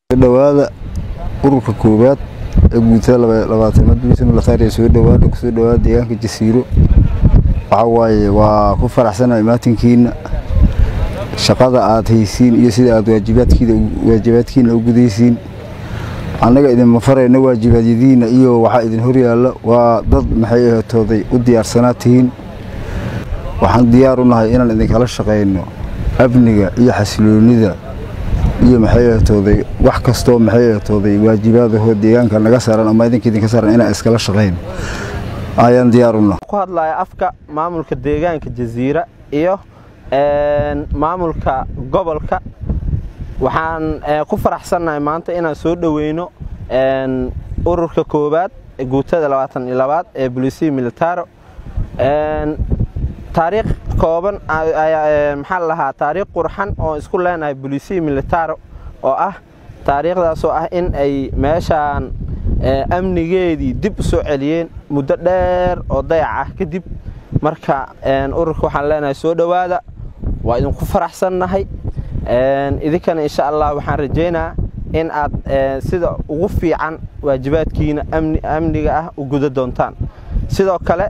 dhawaada ururka koowaad ee guutada labaatanaad bismillaahi soo dhawaada kusoo dhawaada deegaanka jasiiro waxa waaye waa ku faraxsanahay maatinkiina shaqada aad haysiin iyo sida aad waajibaadkiida waajibaadkiina u gudaysiin annaga idinma farayno waajibaadyadiina iyo waxaa idin horyaalla waa dad maxay ahatooday u diyaarsanaa tihiin waxaan diyaar u nahay inaan idinkala shaqayno amniga iyo xasiloonida iyo maxay ahatooday wax kastoo maxay ahatooday waajibaadahoo deegaanka naga saaran ama idinka idinka saaran inaan iskala shaqayno ayaan diyaar u nahay ku hadlaya afka maamulka deegaanka jasiira iyo maamulka gobolka waxaan ku faraxsannahay maanta inaan soo dhoweyno ururka koowaad guutada labaatan iyo labaad ee bolisiya militaro taariikh kooban maxaa lahaa taariikh qurxan oo isku leenahay bolisiya militaro oo ah taariikhdaasoo ah in ay meeshaan amnigeedii dib u soo celiyeen muddo dheer oo dayac ah kadib marka ururka waxaan leenahay soo dhowaada waa idinku faraxsannahay idinkana insha allah waxaan rajaynaa in aad sida ugu fiican waajibaadkiina amniga ah u guda doontaan sidoo kale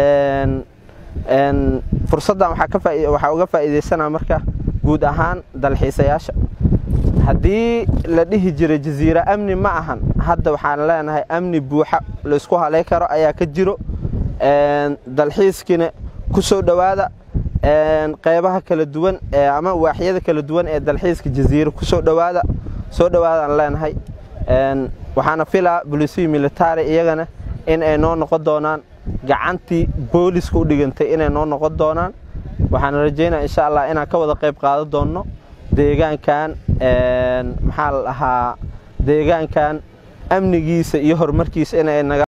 fursaddan waxaa uga faa'iidaysanaa marka guud ahaan dalxiisayaasha haddii la dhihi jiray jasiira amni ma ahan hadda waxaan leenahay amni buuxa laysku halay karo ayaa ka jiro dalxiiskiina ku soo dhowaada qaybaha kala duwan ama waaxyada kala duwan ee dalxiiska jasiira ku soo dhowaada soo dhowaadaan leenahay waxaana filaa bolisiya militari iyagana in ay noo noqon doonaan gacantii booliska u dhigantay inay noo noqon doonaan waxaan rajaynaa insha allah inaan ka wada qayb qaadan doonno deegaankan maxaa la dhahaa deegaankan amnigiisa iyo horumarkiisa inay naga